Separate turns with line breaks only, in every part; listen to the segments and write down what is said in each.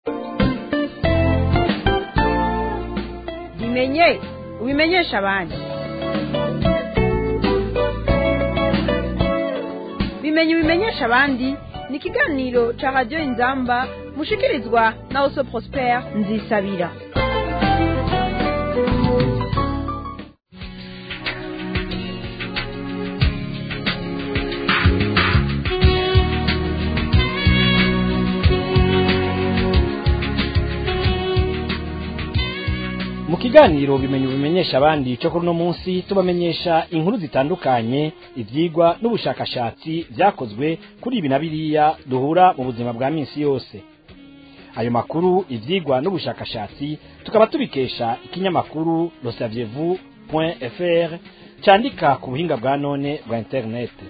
bimenye ubimenyesha abandi bimenye ubimenyesha abandi ni ikiganiro ca radiyo inzamba mushikirizwa na oso prospere nzisabira
mu kiganiro bimenye ubimenyesha abandi cyo kuri uno munsi tubamenyesha inkuru zitandukanye ibyigwa n'ubushakashatsi byakozwe kuri ibi na biriya duhura mu buzima bwa minsi yose ayo makuru ibyigwa n'ubushakashatsi tukaba tubikesha ikinyamakuru losavyevu fr cyandika ku buhinga bwa none bwa interineti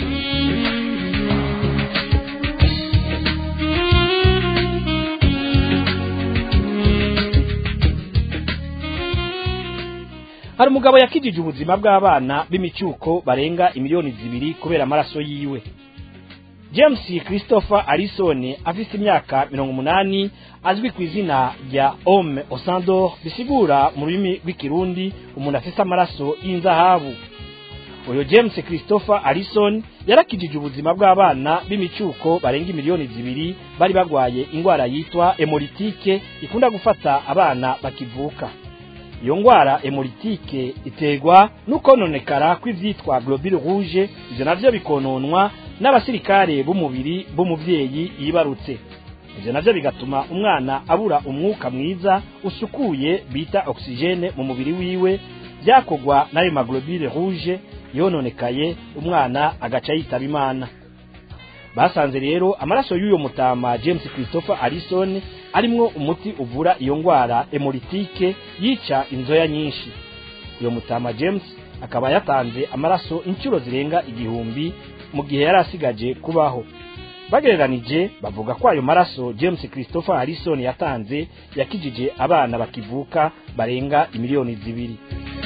hari umugabo yakijije ubuzima bw'abana b'imicyuko barenga imiliyoni zibiri kubera amaraso yiwe james christopher arisoni afite imyaka mirongo umunani azwi ku izina rya homme osandor bisigura mu rurimi rw'ikirundi umuntu afite amaraso y'inzahabu uyu james christopher arison yarakijije ubuzima bw'abana b'imicyuko barenga imiliyoni zibiri bari barwaye indwara yitwa hemoritike ikunda gufata abana bakivuka iyo ndwara hemoritike iterwa n'ukononekara kw'ivyitwa globule rouge ivyo navyo bikononwa n'abasirikare b'umubiri b'umuvyeyi yibarutse ivyo navyo bigatuma umwana abura umwuka mwiza usukuye bita oxygene mu mubiri wiwe byakogwa n'ayo maglobule rouge yononekaye umwana agaca yitaba imana basanze rero amaraso y'uyo mutama james christopher arison arimwo umuti uvura iyo ndwara hemoritike yica inzoya nyinshi uyo mutama james akaba yatanze amaraso inshuro zirenga igihumbi mu gihe yari asigaje kubaho bagereranije bavuga ko ayo maraso james christopher harrison yatanze yakijije abana bakivuka barenga imiliyoni zibiri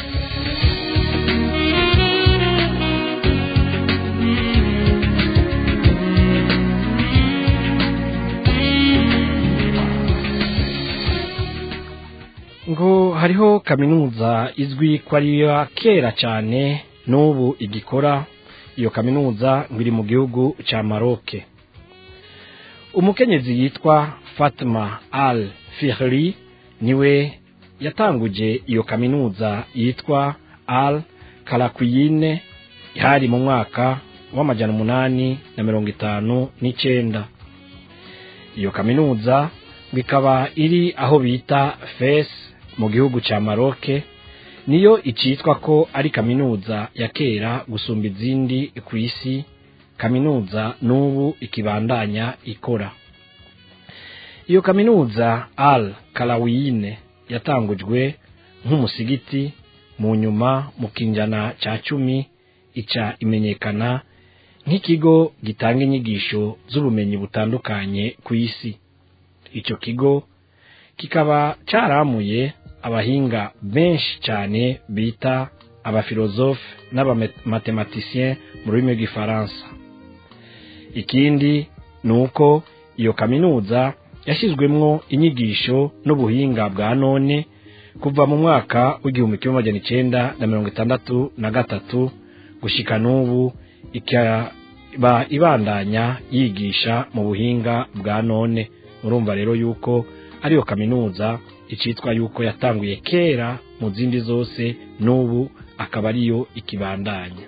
ngo hariho kaminuza izwi ko ari iya kera cyane n'ubu igikora iyo kaminuza ngo iri mu gihugu cya maroke umukenyezi yitwa fatima al fihri niwe yatanguje iyo kaminuza yitwa al karakuyine ihari mu mwaka w'amajana umunani na mirongo itanu n'icyenda iyo kaminuza bikaba iri aho bita fes mu gihugu cya maroke niyo icitwa ko ari kaminuza ya kera gusumba izindi ku isi kaminuza n'ubu ikibandanya ikora iyo kaminuza al karawiyine yatangujwe nk'umusigiti mu nyuma mu kinjana cya cumi ica imenyekana nk'ikigo gitanga inyigisho z'ubumenyi butandukanye ku isi icyo kigo kikaba cyaramuye abahinga benshi cyane bita abafilozofe n'abamatematisiyen mu rurimi rw'ifaransa ikindi ni uko iyo kaminuza yashyizwemwo inyigisho n'ubuhinga bwa none kuva mu mwaka w'igihumbi kimwe magana icyenda na mirongo itandatu na gatatu gushyika n'ubu ikaba ibandanya yigisha mu buhinga bwa none murumva rero yuko ariyo kaminuza icitwa yuko yatanguye kera mu zindi zose n'ubu akaba ariyo ikibandanya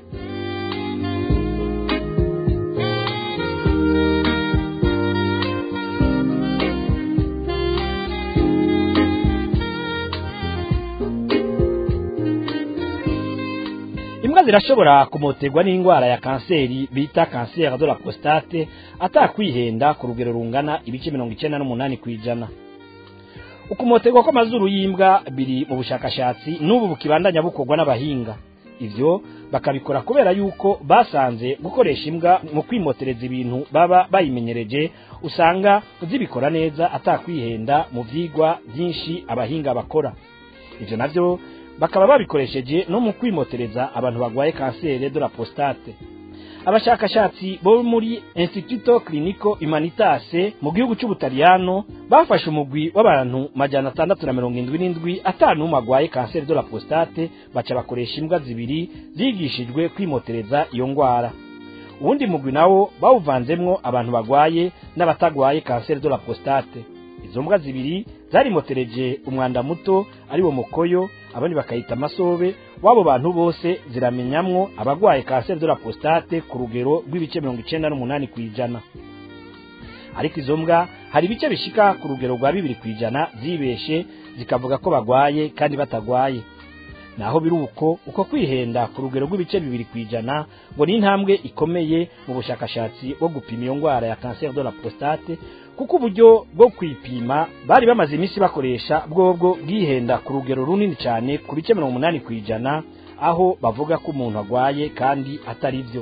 imbwa zirashobora kumoterwa n'indwara ya kanseri bita kanseri de la prostate atakwihenda ku rugero rungana ibice mirongo icyenda n'umunani ku ijana ukumoterwa kw'amazuru y'imbwa biri mu bushakashatsi n'ubu bukibandanya bukorwa n'abahinga ivyo bakabikora kubera yuko basanze gukoresha imbwa mu kwimotereza ibintu baba bayimenyereje usanga zibikora neza atakwihenda mu vyigwa byinshi abahinga bakora ivyo navyo bakaba babikoresheje no mu kwimotereza abantu barwaye kanseri de la prostate abashakashatsi bo muri instituto clinico humanitase mu gihugu c'ubutaliyano bafashe umugwi w'abantu majana atandatu na mirongo indwi n'indwi atanu umwe agwaye kanseri de la prostate baca bakoresha imbwa zibiri zigishijwe kwimotereza iyo ngwara uwundi mugwi nawo bawuvanzemwo abantu bagwaye n'abatagwaye kanseri de la prostate izo mbwa zibiri zarimotereje umwanda muto ari wo mukoyo abandi bakayita amasobe w'abo bantu bose ziramenyamwo abagwaye kanseri de la prostate ku rugero rw'ibice mirongo icenda n'umunani kw'ijana ariko izo mbwa hari ibice bishika ku rugero rwa bibiri kw'ijana zibeshe zikavuga ko bagwaye kandi batagwaye naho biri uko uko kwihenda ku rugero rw'ibice bibiri kw'ijana ngo ni intambwe ikomeye mu bushakashatsi bwo gupima iyo ngwara ya kanseri de la prostate kuko uburyo bwo kwipima bari bamaze iminsi bakoresha bwobwo bwihenda ku rugero runini cyane ku bice mirongo umunani kw'ijana aho bavuga ko umuntu agwaye kandi atari byo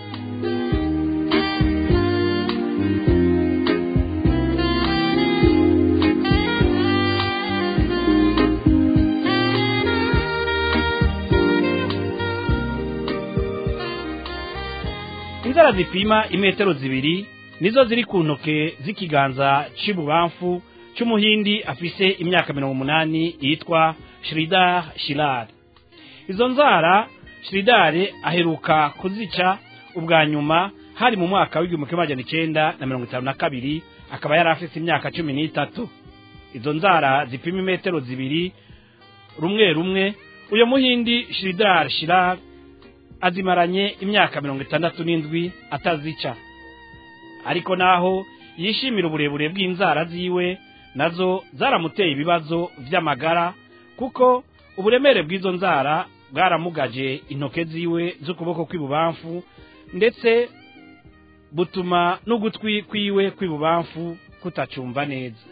inzara zipima imetero zibiri nizo ziri ku ntoke z'ikiganza c'ibubamfu c'umuhindi afise imyaka mirongo umunani yitwa Shridhar Shilar izo nzara Shridhar aheruka kuzica ubwa nyuma hari mu mwaka w'igihumbi kimwe magana icenda na mirongo itanu na kabiri akaba yari afise imyaka cumi n'itatu izo nzara zipima imetero zibiri rumwe rumwe uyo muhindi Shridhar Shilar azimaranye imyaka mirongo itandatu n'indwi atazica ariko naho yishimira uburebure bw'inzara ziwe nazo zaramuteye ibibazo vy'amagara kuko uburemere bw'izo nzara bwaramugaje intoke ziwe z'ukuboko kw'ibubamfu ndetse butuma n'ugutwi kwiwe kw'ibubamfu kutacumva neza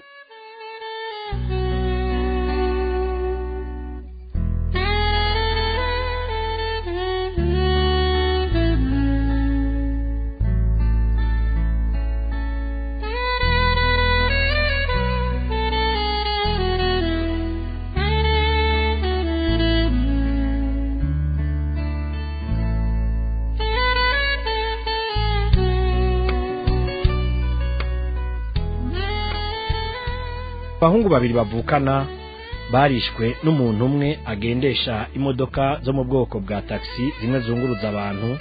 abahungu babiri bavukana barishwe n'umuntu umwe agendesha imodoka zo mu bwoko bwa taxi zimwe zunguruza abantu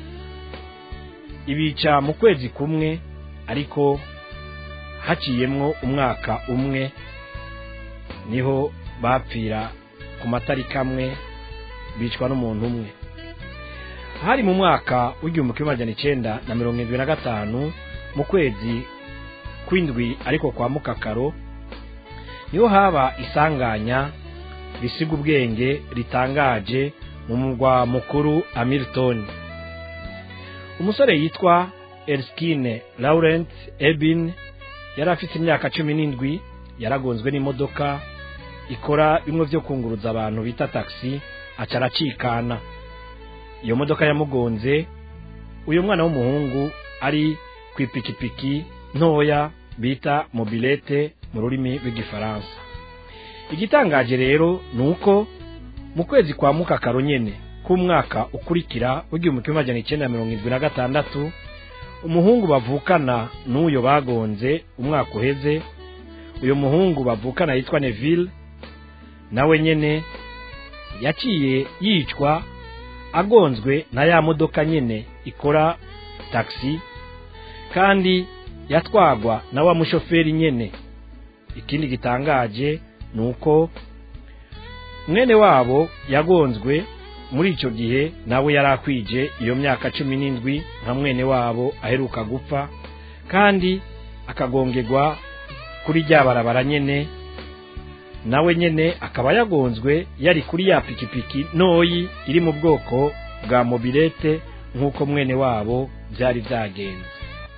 ibica mu kwezi kumwe ariko haciyemwo umwaka umwe niho bapfira ku matariki amwe bicwa n'umuntu umwe hari mu mwaka w'igihumbi kimwe magana icenda na mirongo irindwi na gatanu mu kwezi kw'indwi ariko kwa mukakaro niho haba isanganya risiga ubwenge ritangaje mu murwa mukuru Hamilton umusore yitwa Erskine Laurent Ebin yari afite imyaka cumi n'indwi yaragonzwe n'imodoka ikora bimwe byo kunguruza abantu bita taxi aca aracikana iyo modoka yamugonze uyu mwana w'umuhungu ari ku ipikipiki ntoya bita mobilete mu rurimi rw'igifaransa igitangaje rero ni uko mu kwezi kwa mukakaro nyene k'umwaka ukurikira w'igihumbi kimwe magana icenda na mirongo irindwi na gatandatu umuhungu bavukana n'uyo bagonze umwaka uheze uyo muhungu bavukana yitwa neville nawe nyene yaciye yicwa agonzwe na ya modoka nyene ikora taxi kandi yatwagwa na wa mushoferi nyene ikindi gitangaje ni uko mwene wabo yagonzwe muri icyo gihe nawe yari akwije iyo myaka cumi n'indwi nka mwene wabo aheruka gupfa kandi akagongerwa kuri rya barabara nyene nawe nyene akaba yagonzwe yari kuri ya pikipiki ntoyi iri mu bwoko bwa mobilete nk'uko mwene wabo byari byagenze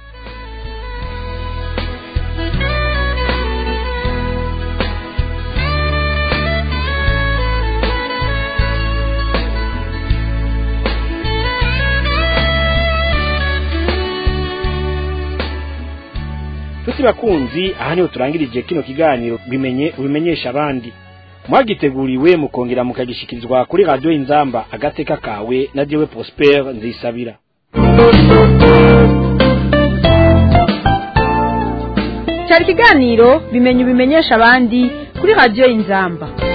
tuti bakunzi aha niho turangirije kino kiganiro bimenye ubimenyesha abandi mwagiteguriwe mukongera mukagishikirizwa kuri radiyo inzamba agateka kawe na jewe prosper nzisabira
cyari ikiganiro bimenye ubimenyesha abandi kuri radiyo y'inzamba